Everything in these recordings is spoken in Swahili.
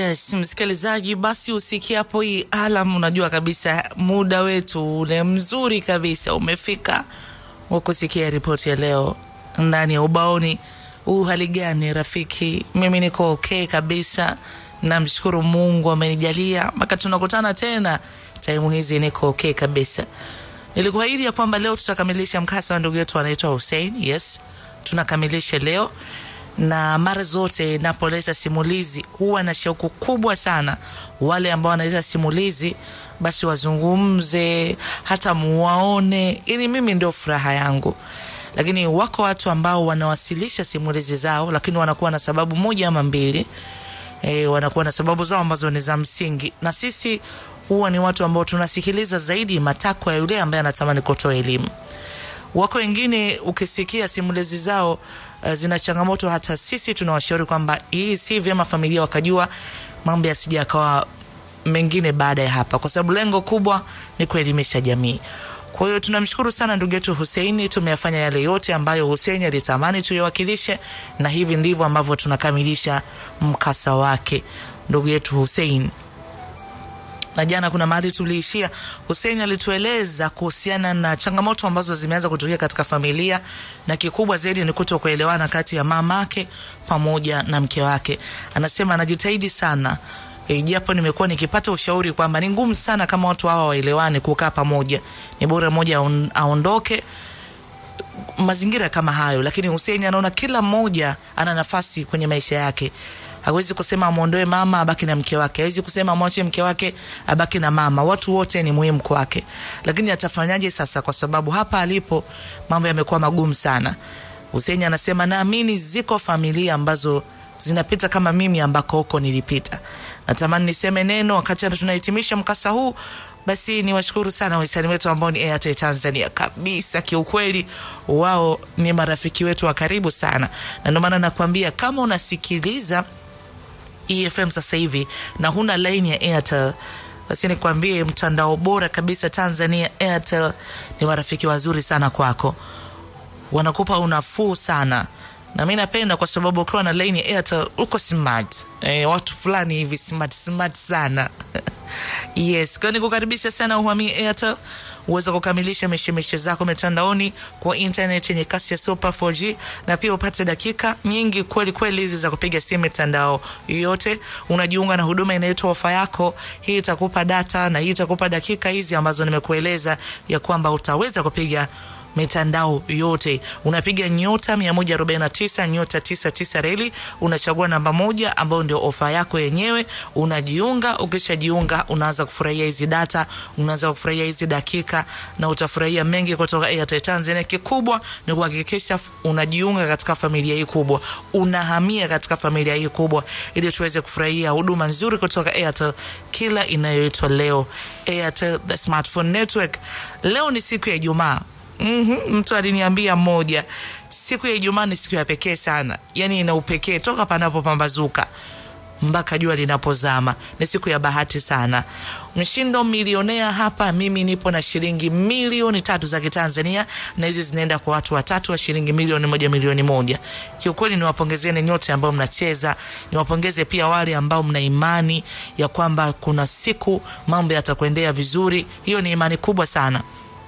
Yes, msikilizaji, basi usikie hapo hii alam, unajua kabisa muda wetu ule mzuri kabisa umefika wa kusikia ripoti ya leo ndani ya ubaoni. Huu hali gani rafiki? Mimi niko okay kabisa, namshukuru Mungu amenijalia mpaka tunakutana tena taimu hizi, niko okay kabisa. Nilikuahidi ya kwamba leo tutakamilisha mkasa wa ndugu yetu anaitwa Hussein. Yes, tunakamilisha leo na mara zote napoleta simulizi huwa na shauku kubwa sana wale ambao wanaleta simulizi basi wazungumze hata muwaone ili mimi ndio furaha yangu lakini wako watu ambao wanawasilisha simulizi zao lakini wanakuwa na sababu moja ama mbili e, wanakuwa na sababu zao ambazo ni za msingi na sisi huwa ni watu ambao tunasikiliza zaidi matakwa ya yule ambaye anatamani kutoa elimu wako wengine ukisikia simulizi zao uh, zina changamoto hata sisi tunawashauri kwamba hii si vyema familia wakajua mambo yasija yakawa mengine baada ya hapa kwa sababu lengo kubwa ni kuelimisha jamii kwa hiyo tunamshukuru sana ndugu yetu huseini tumeyafanya yale yote ambayo huseini alitamani tuyawakilishe na hivi ndivyo ambavyo tunakamilisha mkasa wake ndugu yetu husein na jana kuna mahali tuliishia husein alitueleza kuhusiana na changamoto ambazo zimeanza kutokea katika familia na kikubwa zaidi ni kuto kuelewana kati ya mamake pamoja na mke wake anasema anajitahidi sana E, japo nimekuwa nikipata ushauri kwamba ni ngumu sana kama watu hawa waelewane kukaa pamoja ni bora mmoja aon- aondoke mazingira kama hayo lakini Hussein anaona kila mmoja ana nafasi kwenye maisha yake hawezi kusema amwondoe mama abaki na mke wake hawezi kusema amwache mke wake abaki na mama watu wote ni muhimu kwake lakini atafanyaje sasa kwa sababu hapa alipo mambo yamekuwa magumu sana Hussein anasema naamini ziko familia ambazo zinapita kama mimi ambako huko nilipita natamani niseme neno wakati tunahitimisha mkasa huu basi niwashukuru sana wahisani wetu ambao ni Airtel Tanzania kabisa. Kiukweli wao ni marafiki wetu wa karibu sana, na ndio maana nakwambia kama unasikiliza EFM sasa hivi na huna laini ya Airtel basi nikwambie mtandao bora kabisa Tanzania, Airtel ni marafiki wazuri sana kwako, wanakupa unafuu sana na mi napenda kwa sababu ukiwa na laini ya Airtel uko smart e, watu fulani hivi smart smart sana yes kwa nikukaribisha sana uhamie Airtel uweze kukamilisha mishemishe zako mitandaoni kwa internet yenye kasi ya super 4G na pia upate dakika nyingi kweli kweli hizi za kupiga simu mitandao yote. Unajiunga na huduma inaitwa ofa yako, hii itakupa data na hii itakupa dakika hizi ambazo nimekueleza ya kwamba utaweza kupiga mitandao yote unapiga nyota 149 nyota 99 reli unachagua namba moja ambayo ndio ofa yako yenyewe unajiunga ukishajiunga unaanza kufurahia hizi data unaanza kufurahia hizi dakika na utafurahia mengi kutoka Airtel Tanzania kikubwa ni kuhakikisha unajiunga katika familia hii kubwa unahamia katika familia hii kubwa ili tuweze kufurahia huduma nzuri kutoka Airtel kila inayoitwa leo Airtel the smartphone network leo ni siku ya Ijumaa Mm-hmm. Mtu aliniambia mmoja, siku ya Ijumaa ni siku ya pekee sana, yaani ina upekee toka panapopambazuka mpaka jua linapozama. Ni siku ya bahati sana. Mshindo milionea hapa, mimi nipo na shilingi milioni tatu za Kitanzania, na hizi zinaenda kwa watu watatu wa shilingi milioni moja milioni moja. Kiukweli niwapongezeni nyote ambao mnacheza, niwapongeze pia wale ambao mna imani ya kwamba kuna siku mambo yatakwendea vizuri. Hiyo ni imani kubwa sana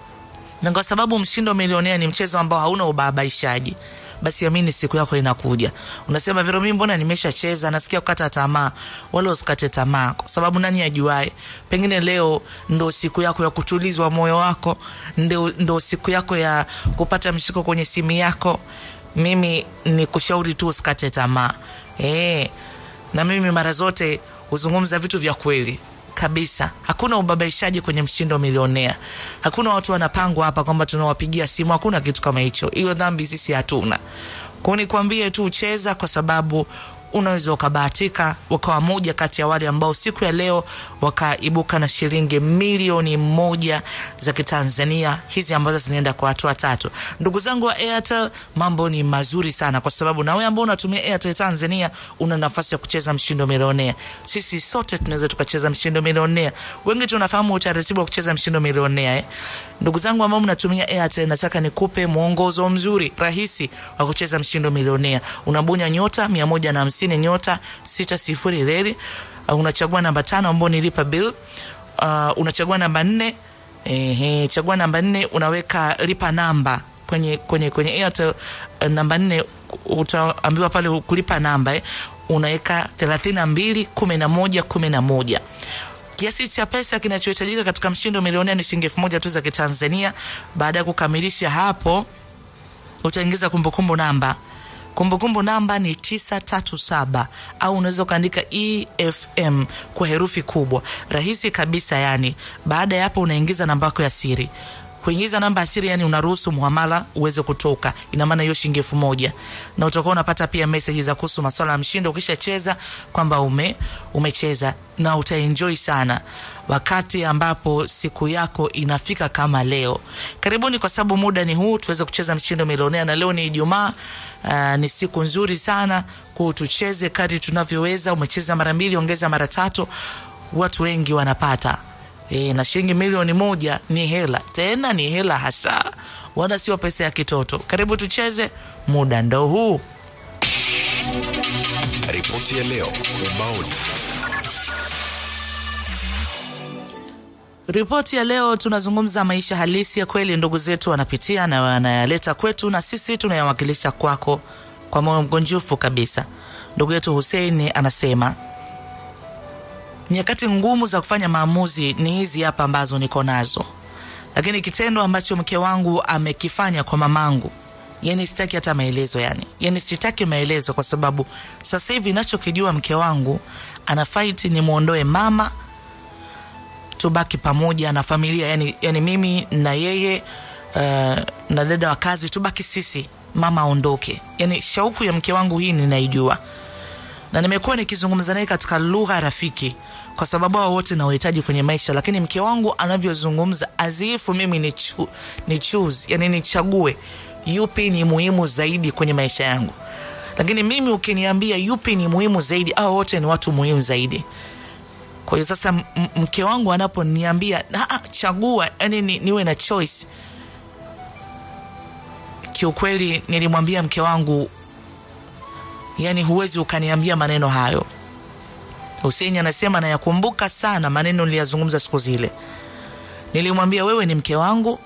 na kwa sababu mshindo milionea ni mchezo ambao hauna ubabaishaji basi amini siku yako inakuja unasema vero mimi mbona nimeshacheza nasikia kukata tamaa wala usikate tamaa kwa sababu nani ajuae pengine leo ndo siku yako ya kutulizwa moyo wako ndo, ndo siku yako ya kupata mshiko kwenye simu yako mimi ni kushauri tu usikate tamaa e, na mimi mara zote huzungumza vitu vya kweli kabisa hakuna ubabaishaji kwenye mshindo milionea hakuna watu wanapangwa hapa kwamba tunawapigia simu hakuna kitu kama hicho hiyo dhambi sisi hatuna kwao nikwambie tu cheza kwa sababu unaweza ukabahatika ukawa moja kati ya wale ambao siku ya leo wakaibuka na shilingi milioni moja za kitanzania hizi ambazo zinaenda kwa watu watatu ndugu zangu wa airtel mambo ni mazuri sana kwa sababu nawe ambao unatumia airtel tanzania una nafasi ya kucheza mshindo milionea sisi sote tunaweza tukacheza mshindo milionea wengi tunafahamu utaratibu wa kucheza mshindo milionea eh? ndugu zangu ambao mnatumia airtel nataka nikupe mwongozo mzuri rahisi wa kucheza mshindo milionea unabonya nyota mia moja na hamsini nyota sita sifuri reli uh, unachagua namba tano ambao ni lipa bill uh, unachagua namba nne ehe, chagua namba nne unaweka lipa namba kwenye kwenye kwenye Airtel uh, namba nne utaambiwa pale kulipa namba eh, unaweka thelathini na mbili kumi na moja kumi na moja kiasi cha pesa kinachohitajika katika mshindo milionea ni shilingi elfu moja tu za kitanzania baada ya kukamilisha hapo utaingiza kumbukumbu namba kumbukumbu namba ni 937 au unaweza ukaandika efm kwa herufi kubwa rahisi kabisa yani baada ya hapo unaingiza namba yako ya siri kuingiza namba ya siri yani unaruhusu muhamala uweze kutoka ina maana hiyo shilingi elfu moja na utakuwa unapata pia meseji za kuhusu maswala ya mshindo ukishacheza kwamba ume umecheza na utaenjoy sana wakati ambapo siku yako inafika kama leo karibuni kwa sababu muda ni huu tuweze kucheza mshindo milionea na leo ni ijumaa uh, ni siku nzuri sana kutucheze kadri tunavyoweza umecheza mara mbili ongeza mara tatu watu wengi wanapata e, na shilingi milioni moja ni hela tena ni hela hasa wala sio pesa ya kitoto karibu tucheze muda ndo huu Ripoti ya leo ubaoni. ripoti ya leo tunazungumza maisha halisi ya kweli ndugu zetu wanapitia na wanayaleta kwetu na sisi tunayawakilisha kwako kwa moyo mgonjufu kabisa ndugu yetu husein anasema nyakati ngumu za kufanya maamuzi ni hizi hapa ambazo niko nazo lakini kitendo ambacho mke wangu amekifanya kwa mamangu yani sitaki hata maelezo yani yani sitaki maelezo kwa sababu sasa hivi nachokijua mke wangu ana fight ni mwondoe mama tubaki pamoja na familia yani, yani mimi na yeye uh, na dada wa kazi tubaki sisi mama aondoke yani shauku ya mke wangu hii ninaijua na nimekuwa nikizungumza naye katika lugha rafiki kwa sababu hao wote nawahitaji kwenye maisha lakini mke wangu anavyozungumza azifu mimi ni, chu, ni choose yani nichague yupi ni muhimu zaidi kwenye maisha yangu lakini mimi ukiniambia yupi ni muhimu zaidi au wote ni watu muhimu zaidi kwa hiyo sasa m- m- mke wangu anaponiambia "Ah, ah, chagua yani ni, niwe na choice kiukweli nilimwambia mke wangu yani huwezi ukaniambia maneno hayo Hussein anasema nayakumbuka sana maneno niliyazungumza siku zile nilimwambia wewe ni mke wangu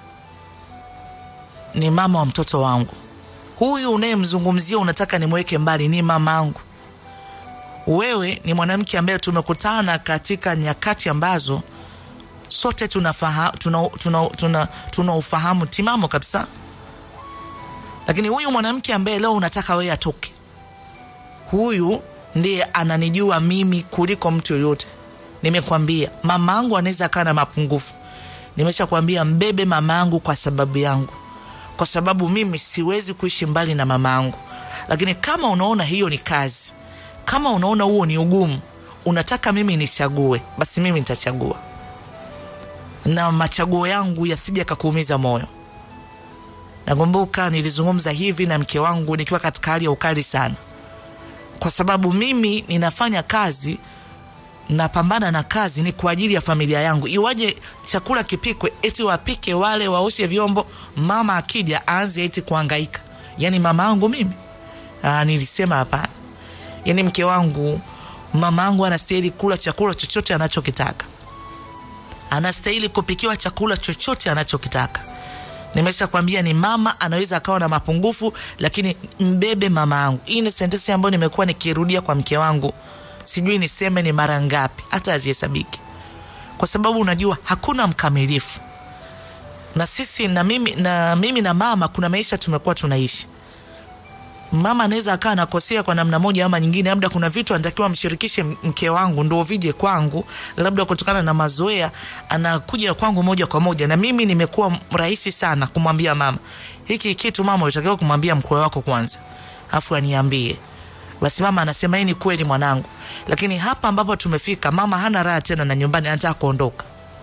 ni mama wa mtoto wangu huyu unayemzungumzia unataka nimweke mbali ni mama angu wewe ni mwanamke ambaye tumekutana katika nyakati ambazo sote tunafaha, tuna, tuna, tuna, tuna ufahamu timamo kabisa lakini huyu mwanamke ambaye leo unataka wewe atoke huyu ndiye ananijua mimi kuliko mtu yoyote nimekwambia mama angu anaweza akaa na mapungufu nimeshakwambia mbebe mama yangu kwa sababu yangu kwa sababu mimi siwezi kuishi mbali na mama yangu lakini kama unaona hiyo ni kazi kama unaona huo ni ugumu unataka mimi nichague basi mimi nitachagua na machaguo yangu yasije kakuumiza moyo nakumbuka nilizungumza hivi na mke wangu nikiwa katika hali ya ukali sana kwa sababu mimi ninafanya kazi napambana na kazi ni kwa ajili ya familia yangu iwaje chakula kipikwe eti wapike wale waoshe vyombo mama akija aanze eti kuangaika yaani mama yangu mimi Aa, nilisema hapana yaani mke wangu mama yangu anastahili kula chakula chochote anachokitaka anastahili kupikiwa chakula chochote anachokitaka nimesha kwambia ni mama anaweza akawa na mapungufu lakini mbebe mama yangu hii ni sentensi ambayo nimekuwa nikirudia kwa mke wangu sijui niseme ni mara ngapi hata azihesabiki kwa sababu unajua hakuna mkamilifu na sisi na mimi na mimi na mama kuna maisha tumekuwa tunaishi mama anaweza akawa anakosea kwa namna moja ama nyingine labda kuna vitu anatakiwa mshirikishe mke wangu ndo vije kwangu labda kutokana na mazoea anakuja kwangu moja kwa moja na mimi nimekuwa rahisi sana kumwambia mama hiki kitu mama utakiwa kumwambia mkwe wako kwanza afu aniambie basi mama anasema hii ni kweli mwanangu lakini hapa ambapo tumefika mama hana raha tena na nyumbani anataka kuondoka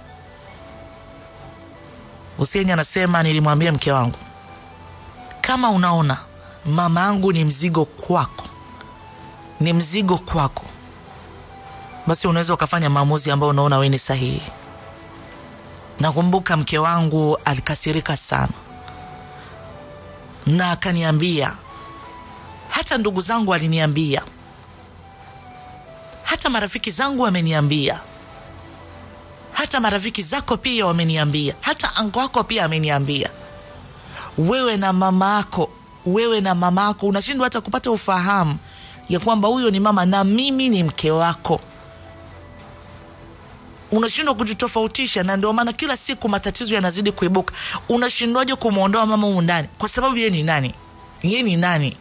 Hussein anasema nilimwambia mke wangu kama unaona mama yangu ni mzigo kwako ni mzigo kwako basi unaweza ukafanya maamuzi ambayo unaona we ni sahihi nakumbuka mke wangu alikasirika sana na akaniambia hata ndugu zangu aliniambia hata marafiki zangu wameniambia hata marafiki zako pia wameniambia hata ango wako pia ameniambia wewe na mama yako wewe na mama yako unashindwa hata kupata ufahamu ya kwamba huyo ni mama na mimi ni mke wako unashindwa kujitofautisha na ndio maana kila siku matatizo yanazidi kuibuka unashindwaje kumwondoa mama humu ndani kwa sababu ye ni nani ye ni nani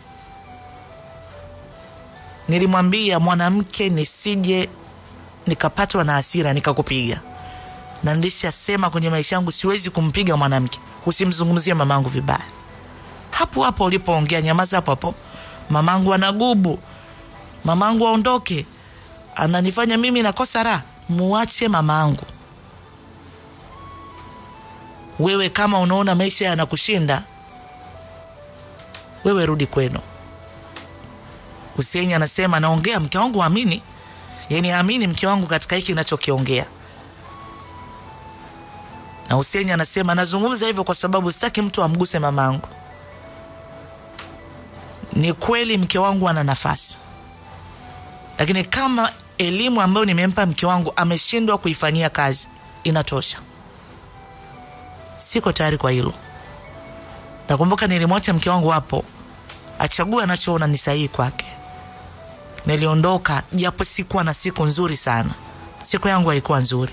nilimwambia mwanamke nisije nikapatwa na hasira nikakupiga na ndishasema kwenye maisha yangu siwezi kumpiga mwanamke usimzungumzie mamangu vibaya hapo hapo ulipoongea nyamaza hapo hapo mamangu anagubu mamangu aondoke ananifanya mimi nakosa raha muache mamangu wewe kama unaona maisha yanakushinda wewe rudi kwenu Hussein anasema naongea mke wangu amini yani amini mke wangu katika hiki nachokiongea na Hussein anasema nazungumza hivyo kwa sababu sitaki mtu amguse mamangu ni kweli mke wangu ana nafasi lakini kama elimu ambayo nimempa mke wangu ameshindwa kuifanyia kazi inatosha siko tayari kwa hilo nakumbuka nilimwacha mke wangu hapo achague anachoona ni sahihi kwake niliondoka japo sikuwa na siku nzuri sana siku yangu haikuwa nzuri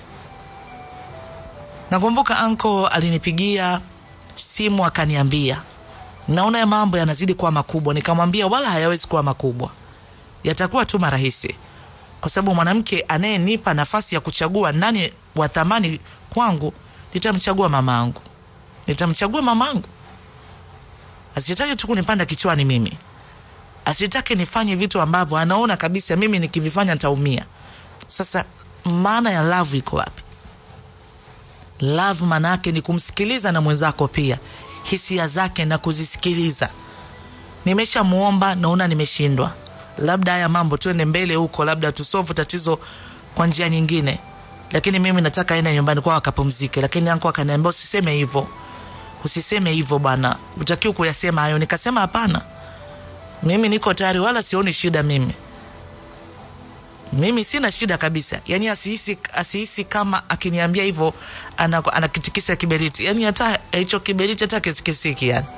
nakumbuka anko alinipigia simu akaniambia naona ya mambo yanazidi kuwa makubwa nikamwambia wala hayawezi kuwa makubwa yatakuwa tu marahisi kwa sababu mwanamke anayenipa nafasi ya kuchagua nani wa thamani kwangu nitamchagua mamaangu nitamchagua mamangu asitake tu kunipanda kichwani mimi asitake nifanye vitu ambavyo anaona kabisa mimi nikivifanya ntaumia sasa maana ya love iko wapi love maana yake ni kumsikiliza na mwenzako pia hisia zake na kuzisikiliza nimeshamuomba naona nimeshindwa labda haya mambo tuende mbele huko labda tusovu tatizo kwa njia nyingine lakini mimi nataka aende nyumbani kwao akapumzike lakini anko akaniambia usiseme hivyo usiseme hivyo bwana utakiwa kuyasema hayo nikasema hapana mimi niko tayari wala sioni shida mimi mimi sina shida kabisa yani asihisi asihisi kama akiniambia hivyo ana- anakitikisa kiberiti yani hata hicho kiberiti hata kisikisiki yani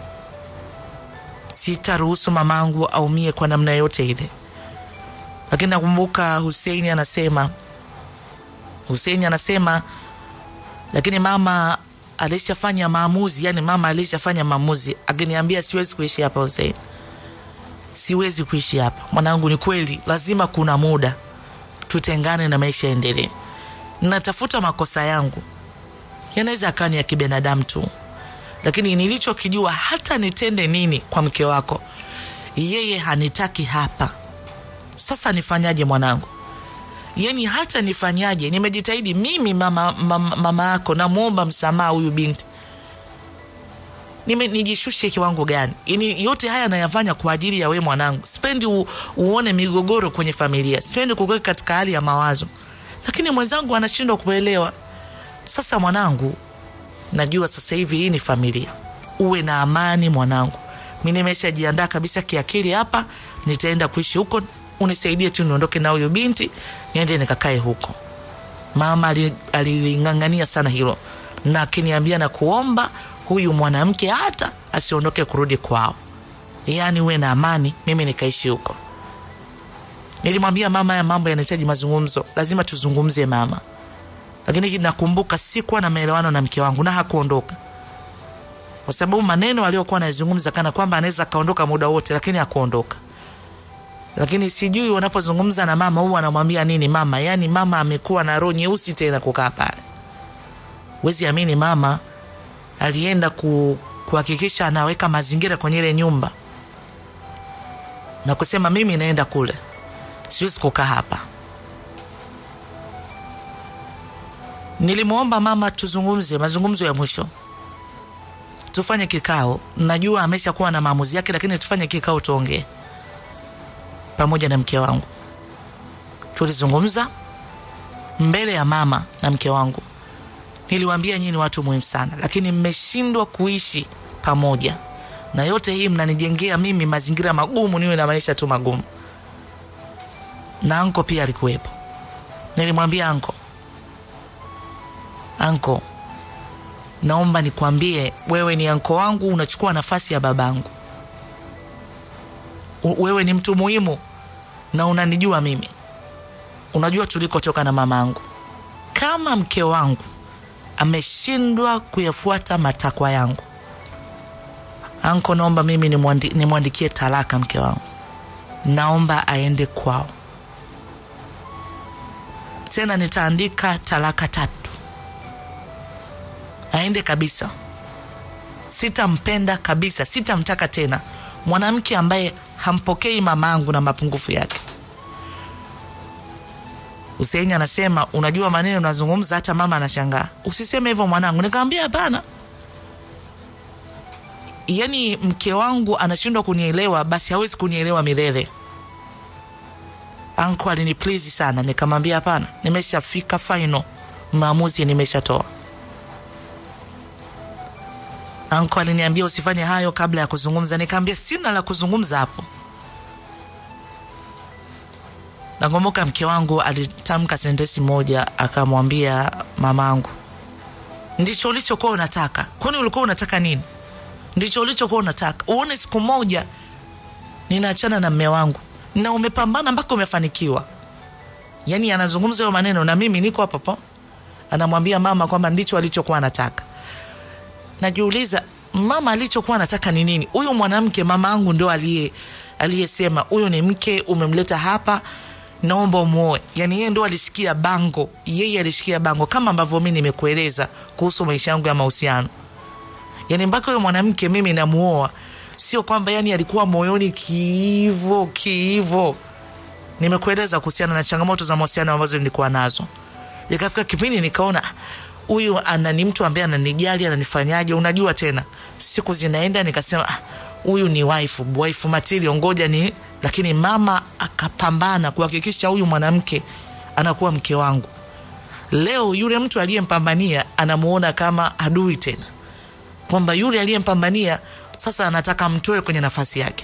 sitaruhusu mamangu aumie kwa namna yote ile lakini nakumbuka huseini anasema huseini anasema lakini mama alishafanya maamuzi yani mama alishafanya maamuzi akiniambia siwezi kuishi hapa huseini siwezi kuishi hapa mwanangu ni kweli lazima kuna muda tutengane na maisha yaendelee natafuta makosa yangu yanaweza akawa ni ya kibinadamu tu lakini nilichokijua hata nitende nini kwa mke wako yeye hanitaki hapa sasa nifanyaje mwanangu yani hata nifanyaje nimejitahidi mimi mama, mama, mama yako namwomba msamaha huyu binti Nime, nijishushe kiwango gani yani yote haya nayafanya kwa ajili ya we mwanangu sipendi u, uone migogoro kwenye familia sipendi kukuweka katika hali ya mawazo lakini mwenzangu anashindwa kuelewa sasa mwanangu najua sasa hivi hii ni familia uwe na amani mwanangu mi nimeshajiandaa kabisa kiakili hapa nitaenda kuishi huko unisaidie tu niondoke na huyo binti niende nikakae huko mama ali- aliling'ang'ania sana hilo na akiniambia na kuomba huyu mwanamke hata asiondoke kurudi kwao yaani uwe na amani mimi nikaishi huko nilimwambia mama ya mambo yanahitaji mazungumzo lazima tuzungumze mama lakini nakumbuka sikuwa na maelewano na mke wangu na hakuondoka kwa sababu maneno aliyokuwa anayazungumza kana kwamba anaweza akaondoka muda wote lakini hakuondoka lakini sijui wanapozungumza na mama huwa anamwambia nini mama yaani mama amekuwa na roho nyeusi tena kukaa pale wezi amini mama alienda ku, kuhakikisha anaweka mazingira kwenye ile nyumba na kusema mimi naenda kule siwezi kukaa hapa nilimwomba mama tuzungumze mazungumzo ya mwisho tufanye kikao najua amesha kuwa na maamuzi yake lakini tufanye kikao tuongee pamoja na mke wangu tulizungumza mbele ya mama na mke wangu niliwaambia nyinyi ni watu muhimu sana lakini mmeshindwa kuishi pamoja na yote hii mnanijengea mimi mazingira magumu niwe na maisha tu magumu na anko pia alikuwepo. Nilimwambia anko, anko, naomba nikwambie, wewe ni anko wangu, unachukua nafasi ya babangu. U- Wewe ni mtu muhimu na unanijua mimi, unajua tulikotoka na mamangu. Kama mke wangu ameshindwa kuyafuata matakwa yangu, anko, naomba mimi nimwandi- nimwandikie talaka mke wangu, naomba aende kwao. Tena nitaandika talaka tatu, aende kabisa. Sitampenda kabisa, sitamtaka tena mwanamke ambaye hampokei mamangu na mapungufu yake. Huseini anasema unajua maneno unazungumza, hata mama anashangaa. Usiseme hivyo mwanangu. Nikamwambia hapana, yaani mke wangu anashindwa kunielewa, basi hawezi kunielewa milele. Anko aliniplizi sana, nikamwambia hapana, nimeshafika final, maamuzi nimeshatoa. Anko aliniambia usifanye hayo kabla ya kuzungumza, nikaambia sina la kuzungumza hapo. Nakumbuka mke wangu alitamka sentensi moja, akamwambia mamangu, ndicho ulichokuwa unataka? Kwani ulikuwa unataka nini? Ndicho ulichokuwa unataka? Uone siku moja ninaachana na mme wangu na umepambana mpaka umefanikiwa. Yaani anazungumza hayo maneno na mimi niko hapo hapo, anamwambia mama kwamba ndicho alichokuwa anataka. Najiuliza, mama alichokuwa anataka ni nini? Huyu mwanamke mama yangu ndo aliye aliyesema huyu ni mke, umemleta hapa, naomba umuoe. Yani yeye ndo alishikia bango, yeye alishikia bango, kama ambavyo mi nimekueleza kuhusu maisha yangu ya mahusiano. Yani mpaka huyo mwanamke mimi namuoa, sio kwamba yani alikuwa moyoni kiivo kiivo. Nimekueleza kuhusiana na changamoto za mahusiano ambazo nilikuwa nazo. Ikafika kipindi nikaona "Ah, huyu ana ni mtu ambaye ananijali, ananifanyaje? Unajua tena, siku zinaenda, nikasema "Ah, huyu ni wife, wife material, ngoja ni. Lakini mama akapambana kuhakikisha huyu mwanamke anakuwa mke wangu. Leo yule mtu aliyempambania anamuona kama adui tena, kwamba yule aliyempambania sasa anataka mtoe kwenye nafasi yake.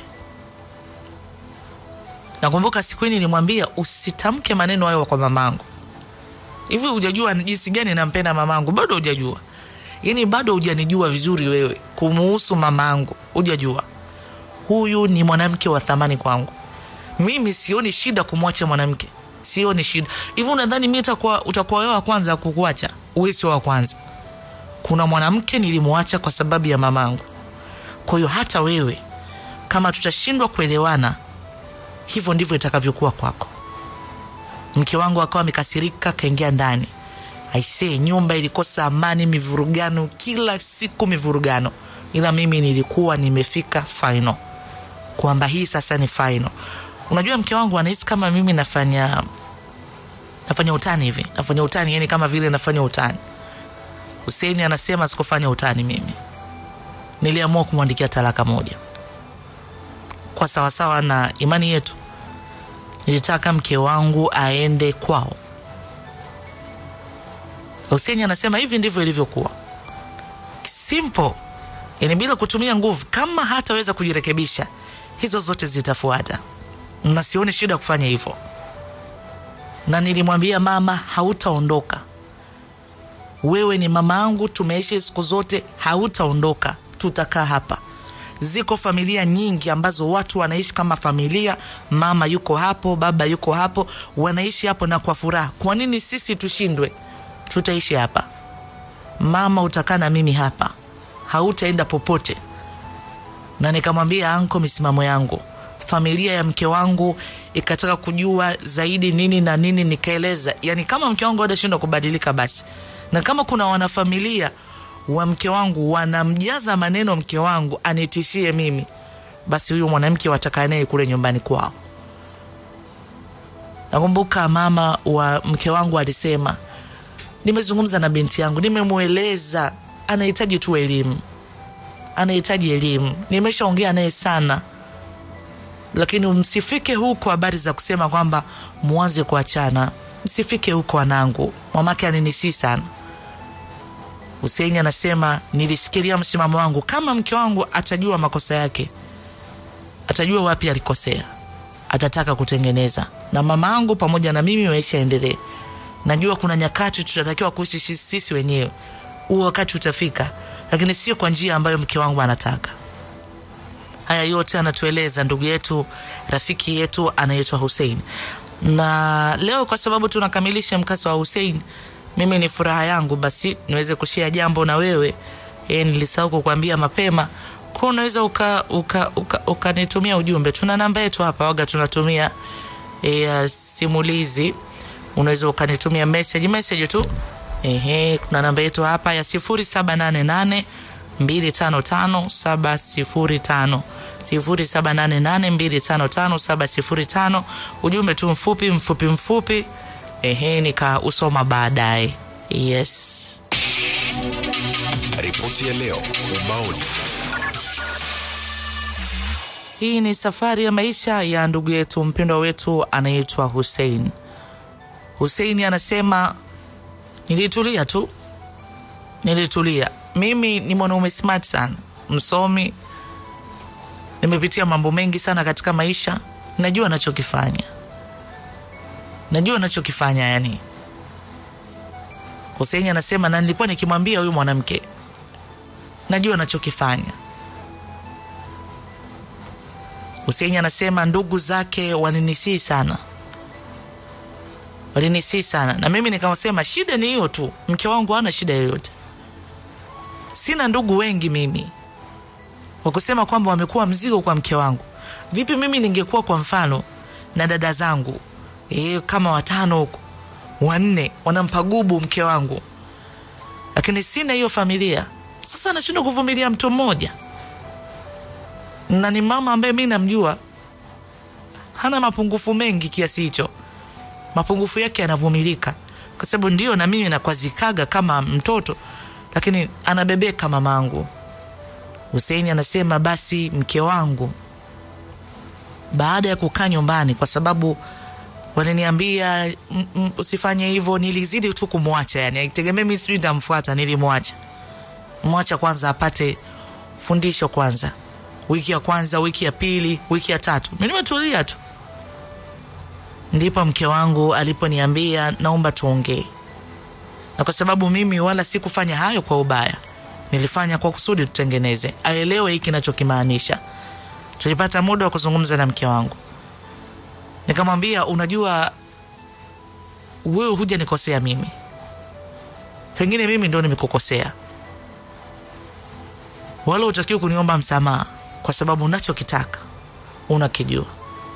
Nakumbuka siku hii nilimwambia usitamke maneno hayo kwa mamangu. Hivi hujajua ni jinsi gani nampenda mamangu? Bado hujajua, yaani bado hujanijua vizuri wewe kumuhusu mamangu, hujajua. Huyu ni mwanamke wa thamani kwangu. Mimi sioni shida kumwacha mwanamke, sioni shida. Hivi unadhani mi utakuwa utakuwa wewe wa kwanza kukuacha? Wewe sio wa kwanza. Kuna mwanamke nilimwacha kwa sababu ya mamangu. Kwa hiyo hata wewe kama tutashindwa kuelewana, hivyo ndivyo itakavyokuwa kwako. Mke wangu akawa amekasirika, kaingia ndani. Aisee, nyumba ilikosa amani, mivurugano, kila siku mivurugano, ila mimi nilikuwa nimefika final, kwamba hii sasa ni final. Unajua, mke wangu anahisi kama mimi nafanya nafanya utani hivi, nafanya utani, yani kama vile nafanya utani. Huseini anasema sikufanya utani mimi, niliamua kumwandikia talaka moja kwa sawasawa na imani yetu nilitaka mke wangu aende kwao. Huseni anasema hivi ndivyo ilivyokuwa, simple, yani bila kutumia nguvu. Kama hataweza kujirekebisha, hizo zote zitafuata, na sioni shida kufanya hivyo. Na nilimwambia mama, hautaondoka wewe, ni mama yangu, tumeishi siku zote, hautaondoka, tutakaa hapa ziko familia nyingi ambazo watu wanaishi kama familia, mama yuko hapo, baba yuko hapo, wanaishi hapo na kwa furaha. Kwa nini sisi tushindwe? Tutaishi hapa. Mama, utakaa na mimi hapa, hautaenda popote. Na nikamwambia anko misimamo yangu. Familia ya mke wangu ikataka kujua zaidi nini na nini, nikaeleza. Yani kama mke wangu atashindwa kubadilika, basi na kama kuna wanafamilia wa mke wangu wanamjaza maneno mke wangu anitishie mimi, basi huyu mwanamke watakaa naye kule nyumbani kwao. Nakumbuka mama wa mke wangu alisema, nimezungumza na binti yangu, nimemweleza anahitaji tu elimu, anahitaji elimu, nimeshaongea naye sana, lakini msifike huko habari za kusema kwamba mwanze kuachana, msifike huko wanangu. Mamake aninisi sana Huseini anasema nilishikilia msimamo wangu. Kama mke wangu atajua makosa yake, atajua wapi alikosea, atataka kutengeneza na mama yangu pamoja na mimi maisha yaendelee najua kuna nyakati tutatakiwa kuishi shi- sisi wenyewe huo wakati utafika lakini sio kwa njia ambayo mke wangu anataka haya yote anatueleza ndugu yetu rafiki yetu anaitwa Hussein na leo kwa sababu tunakamilisha mkasa wa Hussein mimi ni furaha yangu basi niweze kushia jambo na wewe e, nilisahau kukwambia mapema kwa unaweza ukanitumia uka, uka, ukanitumia ujumbe tuna namba yetu hapa waga tunatumia e, ya simulizi unaweza ukanitumia message message tu ehe kuna namba yetu hapa ya 0788 255705 0788255705 ujumbe tu mfupi mfupi mfupi ehe nikausoma baadaye yes Ripoti ya leo ubaoni. hii ni safari ya maisha ya ndugu yetu mpendwa wetu anaitwa Hussein. Hussein anasema nilitulia tu, nilitulia. Mimi ni mwanaume smart sana, msomi, nimepitia mambo mengi sana katika maisha, najua nachokifanya, najua nachokifanya yani. Hussein anasema na nilikuwa nikimwambia huyu mwanamke, najua nachokifanya Hussein anasema ndugu zake walinisii sana, walinisii sana, na mimi nikawasema shida ni hiyo tu, mke wangu hana shida yoyote, sina ndugu wengi mimi wa kusema kwamba wamekuwa mzigo kwa mke wangu. Vipi mimi ningekuwa kwa mfano na dada zangu e, kama watano huko wanne wanampa gubu mke wangu, lakini sina hiyo familia. Sasa nashindwa kuvumilia mtu mmoja na ni mama ambaye mi namjua hana mapungufu mengi kiasi hicho mapungufu yake yanavumilika kwa sababu ndio na mimi nakwazikaga kama mtoto lakini anabebeka mamangu huseini anasema basi mke wangu baada ya kukaa nyumbani kwa sababu waliniambia "Mm, mm, usifanye hivyo nilizidi tu kumwacha yani aitegemee mi sijui nitamfuata nilimwacha mwacha kwanza apate fundisho kwanza wiki ya kwanza wiki ya pili wiki ya tatu mi nimetulia tu ndipo mke wangu aliponiambia naomba tuongee na kwa sababu mimi wala sikufanya hayo kwa ubaya nilifanya kwa kusudi tutengeneze aelewe hiki nachokimaanisha tulipata muda wa kuzungumza na mke wangu nikamwambia unajua wewe huja nikosea mimi pengine mimi ndo nimekukosea wala utakiwa kuniomba msamaha kwa sababu unachokitaka unakijua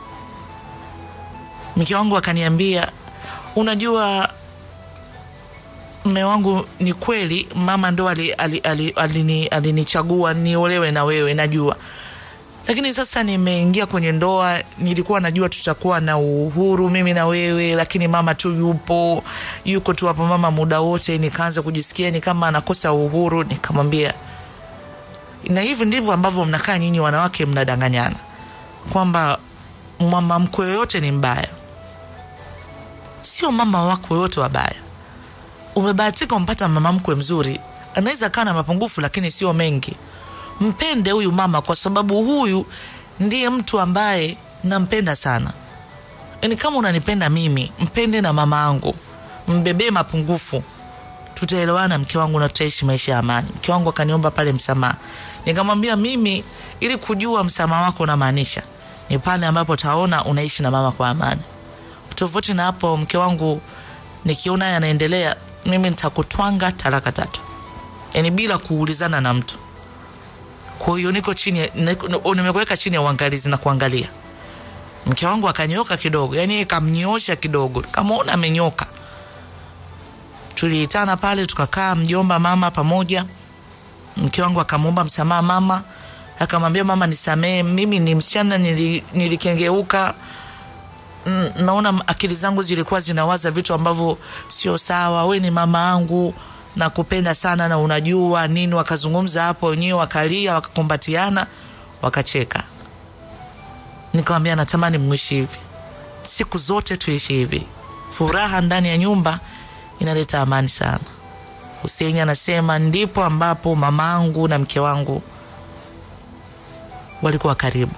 mke wangu akaniambia unajua mme wangu ni kweli mama ndo alinichagua ali, ali, ali, alinichagua niolewe na wewe najua lakini sasa nimeingia kwenye ndoa nilikuwa najua tutakuwa na uhuru mimi na wewe lakini mama tu yupo yuko tu hapo mama muda wote nikaanza kujisikia ni kama anakosa uhuru nikamwambia na hivi ndivyo ambavyo mnakaa nyinyi wanawake mnadanganyana kwamba mama mkwe yoyote ni mbaya sio mama wako yoyote wabaya umebahatika umpata mama mkwe mzuri anaweza kaa na mapungufu lakini sio mengi mpende huyu mama kwa sababu huyu ndiye mtu ambaye nampenda sana yaani kama unanipenda mimi mpende na mama angu mbebee mapungufu tutaelewana mke wangu na tutaishi maisha ya amani mke wangu akaniomba pale msamaha nikamwambia mimi ili kujua msamaha wako unamaanisha ni pale ambapo taona unaishi na mama kwa amani tofauti na hapo mke wangu nikiona haya yanaendelea mimi nitakutwanga talaka tatu yaani bila kuulizana na mtu kwa hiyo niko chini ya- niko- nimekuweka chini ya uangalizi na kuangalia mke wangu akanyoka kidogo yani kamnyoosha kidogo kamwona amenyoka tuliitana pale tukakaa mjomba mama pamoja mke wangu akamwomba msamaha mama akamwambia mama nisamee mimi ni msichana nili, nilikengeuka Mm, naona akili zangu zilikuwa zinawaza vitu ambavyo sio sawa we ni mama angu nakupenda sana na unajua nini wakazungumza hapo wenyewe wakalia wakakumbatiana wakacheka nikamwambia natamani mwishi hivi siku zote tuishi hivi furaha ndani ya nyumba inaleta amani sana huseini anasema ndipo ambapo mamaangu na mke wangu walikuwa karibu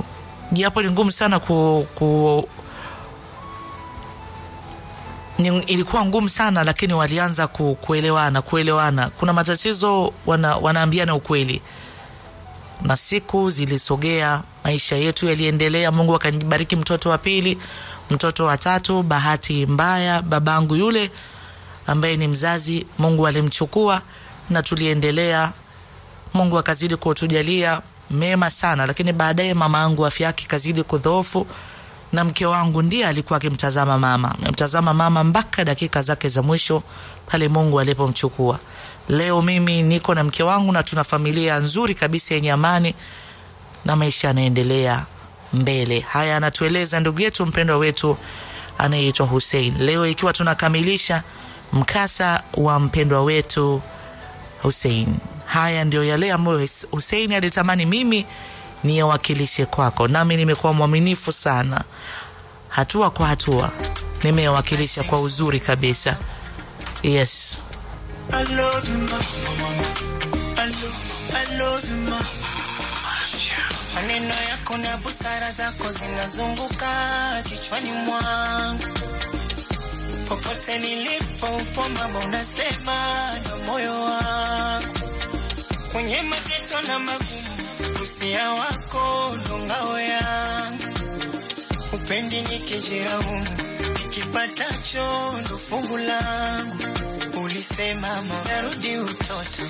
japo ni ngumu sana ku, ku ni, ilikuwa ngumu sana lakini walianza ku, kuelewana kuelewana kuna matatizo wana, wanaambiana ukweli na siku zilisogea maisha yetu yaliendelea mungu akanibariki mtoto wa pili mtoto wa tatu bahati mbaya babangu yule ambaye ni mzazi mungu alimchukua na tuliendelea mungu akazidi kutujalia mema sana lakini baadaye mama yangu afya yake ikazidi kudhoofu na mke wangu ndiye alikuwa akimtazama mama amemtazama mama mpaka dakika zake za mwisho pale mungu alipomchukua leo mimi niko na mke wangu na tuna familia nzuri kabisa yenye amani na maisha yanaendelea mbele haya anatueleza ndugu yetu mpendwa wetu anayeitwa husein leo ikiwa tunakamilisha mkasa wa mpendwa wetu husein haya ndio yale ambayo husein alitamani mimi niyawakilishe kwako nami nimekuwa mwaminifu sana hatua kwa hatua nimeyawakilisha kwa uzuri kabisa yes I love you, ma. I love, I love you, ma. Maneno yako na busara zako zinazunguka kichwani mwangu, popote nilipo upo mama, unasema na moyo wangu, kwenye mazito na magumu, usia wako ndo ngao yangu, upendi nikijiraumu, nikipatacho ndo fungu langu ulisema narudi utoto,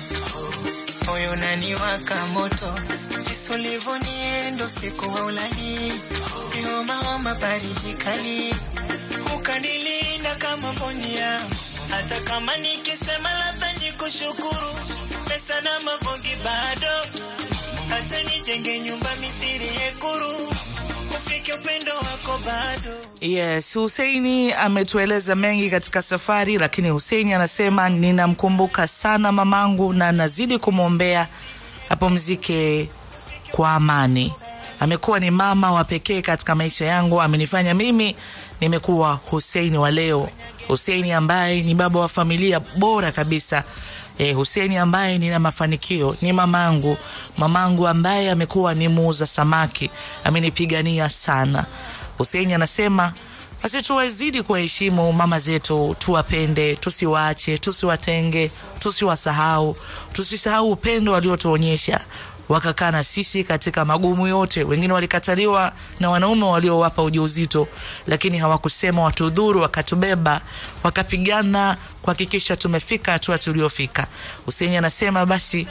moyo naniwaka moto, jinsi ulivyoniendo siku wa ulali, nihomaoma baridi kali, ukanilinda kama mboni yangu, hata kama nikisema labda nikushukuru, pesa na mavongi bado, hata nijenge nyumba mithiri yekuru, ufike upendo wako bado yes huseini ametueleza mengi katika safari lakini huseini anasema ninamkumbuka sana mamangu na nazidi kumwombea apumzike kwa amani amekuwa ni mama wa pekee katika maisha yangu amenifanya mimi nimekuwa huseini wa leo huseini ambaye ni baba wa familia bora kabisa eh, Huseni ambaye nina mafanikio ni mamangu, mamangu ambaye amekuwa ni muuza samaki, amenipigania sana. Huseni anasema basi tuwazidi kuwaheshimu mama zetu, tuwapende, tusiwaache, tusiwatenge, tusiwasahau, tusisahau upendo waliotuonyesha wakakaa na sisi katika magumu yote. Wengine walikataliwa na wanaume waliowapa ujauzito, lakini hawakusema watudhuru, wakatubeba, wakapigana kuhakikisha tumefika hatua tuliofika. Huseni anasema basi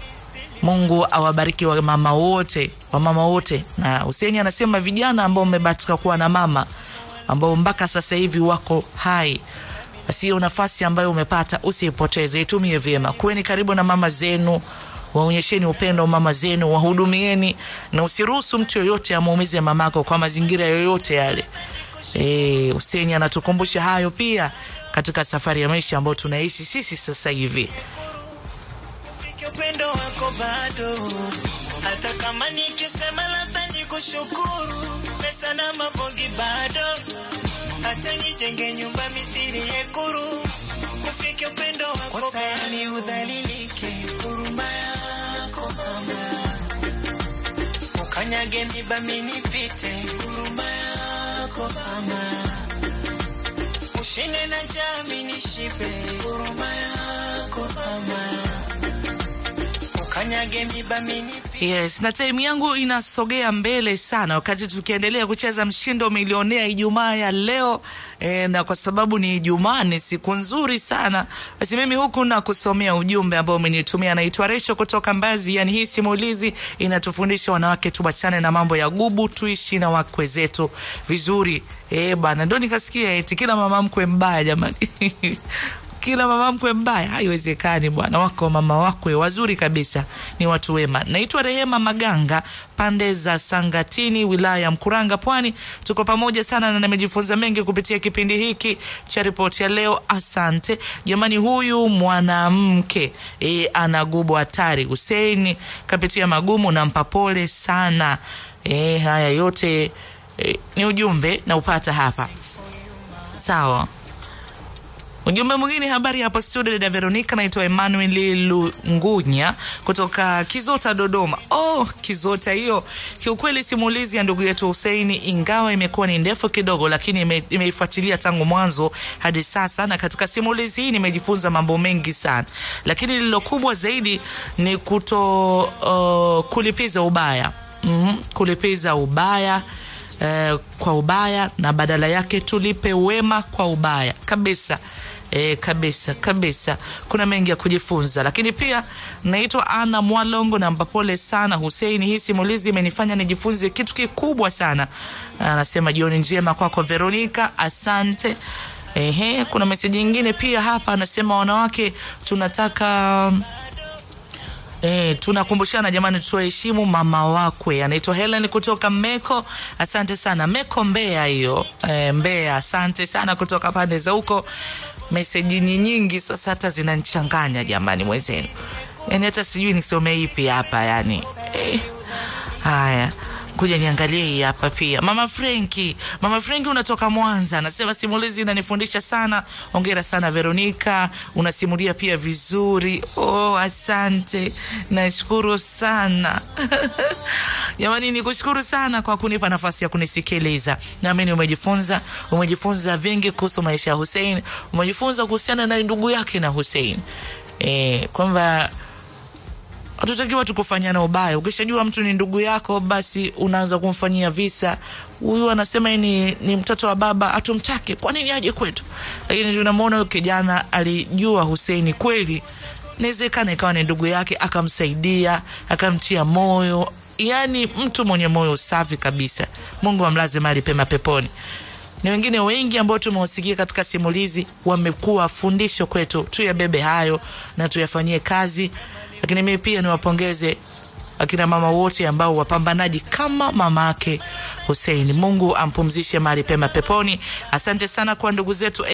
Mungu awabariki wamama wote, wamama wote. Na Huseni anasema vijana ambao mmebahatika kuwa na mama ambao mpaka sasa hivi wako hai, basi hiyo nafasi ambayo umepata usiipoteze, itumie vyema. Kuweni karibu na mama zenu, waonyesheni upendo mama zenu, wahudumieni, na usiruhusu mtu yoyote amuumize mamako kwa mazingira yoyote yale. E, Huseni anatukumbusha hayo pia katika safari ya maisha ambayo tunaishi sisi sasa hivi. Ufike upendo wako bado, hata kama nikisema labda nikushukuru, pesa na mavongi bado, hata nijenge nyumba mithiri yekuru, ufike upendo wako tayari udhalilike, huruma yako mama, ukanyage miba minipite, huruma yako mama, ushinde na jami nishipe, huruma yako mama ukanyage miba minipite Yes, na time yangu inasogea mbele sana wakati tukiendelea kucheza mshindo milionea Ijumaa ya leo e, na kwa sababu ni Ijumaa, ni siku nzuri sana, basi mimi huku na kusomea ujumbe ambao umenitumia. Naitwa Recho kutoka Mbazi. Yani hii simulizi inatufundisha wanawake tuachane na mambo ya gubu, tuishi na wakwe zetu vizuri. Eh bana, ndo nikasikia eti kila mama mkwe mbaya jamani kila mama mkwe mbaya, haiwezekani bwana. Wako mama wakwe wazuri kabisa, ni watu wema. Naitwa Rehema Maganga, pande za Sangatini, wilaya ya Mkuranga, Pwani. Tuko pamoja sana na nimejifunza mengi kupitia kipindi hiki cha ripoti ya leo. Asante jamani. Huyu mwanamke e, ana gubu hatari. Huseini kapitia magumu, nampa pole sana. E, haya yote e, ni ujumbe na upata hapa, sawa. Ujumbe mwingine, habari hapo studio, dada Veronica. Naitwa Emmanuel Lungunya kutoka Kizota, Dodoma. Oh, Kizota hiyo. Kiukweli simulizi ya ndugu yetu Huseini, ingawa imekuwa ni ndefu kidogo, lakini ime- imeifuatilia tangu mwanzo hadi sasa, na katika simulizi hii nimejifunza mambo mengi sana, lakini lilo kubwa zaidi ni kuto uh, kulipiza ubaya mm, kulipiza ubaya eh, kwa ubaya na badala yake tulipe wema kwa ubaya kabisa. E, kabisa kabisa, kuna mengi ya kujifunza, lakini pia naitwa Ana Mwalongo na mpapole sana Huseini. Hii simulizi imenifanya nijifunze kitu kikubwa sana. Anasema jioni njema kwako Veronica, asante. Ehe, kuna meseji nyingine pia hapa, anasema wanawake tunataka E, tunakumbushana jamani, tuheshimu mama wakwe. Anaitwa Helen kutoka Meko, asante sana Meko, Mbeya hiyo e, Mbeya, asante sana kutoka pande za huko. Meseji ni nyingi sasa, hata zinanichanganya jamani, mwenzenu, yani hata sijui nisome ipi hapa yani e. Haya, kuja niangalie hii hapa pia. Mama Frenki, Mama Frenki unatoka Mwanza, anasema simulizi inanifundisha sana. Ongera sana Veronica, unasimulia pia vizuri. Oh, asante, nashukuru sana jamani, nikushukuru sana kwa kunipa nafasi ya kunisikiliza. Naamini umejifunza, umejifunza vingi kuhusu maisha ya Hussein, umejifunza kuhusiana na ndugu yake na Hussein e, kwamba hatutakiwa tukufanyana ubaya. Ukishajua mtu ni ndugu yako, basi unaanza kumfanyia visa. Huyu anasema yeye ni, ni mtoto wa baba, hatumtaki, kwa nini aje kwetu? Lakini tunamwona huyu kijana alijua Huseini kweli, inawezekana ikawa ni ndugu yake, akamsaidia akamtia moyo, yaani mtu mwenye moyo safi kabisa. Mungu amlaze mahali pema peponi ni wengine wengi ambao tumewasikia katika simulizi wamekuwa fundisho kwetu, tuyabebe hayo na tuyafanyie kazi. Lakini mimi pia niwapongeze akina mama wote ambao wapambanaji kama mama yake Hussein. Mungu ampumzishe mahali pema peponi. Asante sana kwa ndugu zetu